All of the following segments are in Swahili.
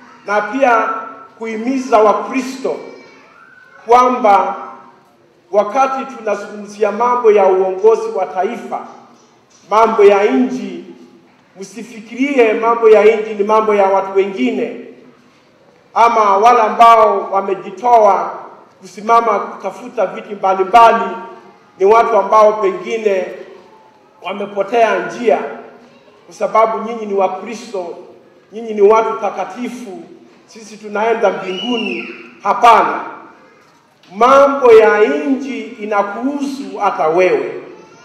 na pia kuhimiza Wakristo kwamba wakati tunazungumzia mambo ya uongozi wa taifa, mambo ya nchi, msifikirie mambo ya nchi ni mambo ya watu wengine ama wale ambao wamejitoa kusimama kutafuta viti mbalimbali, ni watu ambao pengine wamepotea njia, kwa sababu nyinyi ni Wakristo, nyinyi ni watu takatifu, sisi tunaenda mbinguni. Hapana, mambo ya nchi inakuhusu hata wewe,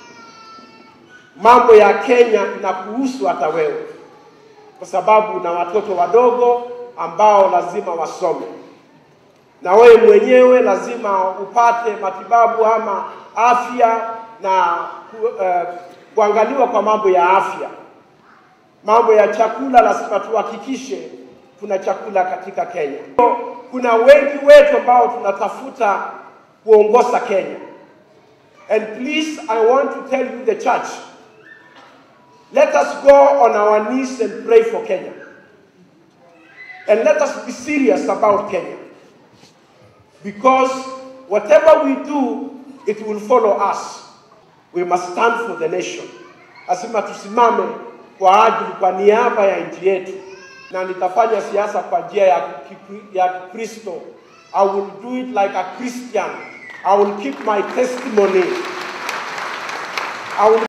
mambo ya Kenya inakuhusu hata wewe, kwa sababu una watoto wadogo ambao lazima wasome, na wewe mwenyewe lazima upate matibabu ama afya na ku, uh, kuangaliwa kwa mambo ya afya. Mambo ya chakula lazima tuhakikishe kuna chakula katika Kenya. Kuna wengi wetu ambao tunatafuta kuongoza Kenya. And please I want to tell you the church, let us go on our knees and pray for Kenya. And let us be serious about Kenya. Because whatever we do, it will follow us. We must stand for the nation. Lazima tusimame kwa ajili, kwa niaba ya nchi yetu, na nitafanya siasa kwa njia ya ya Kristo. I will do it like a Christian. I will keep my testimony. I will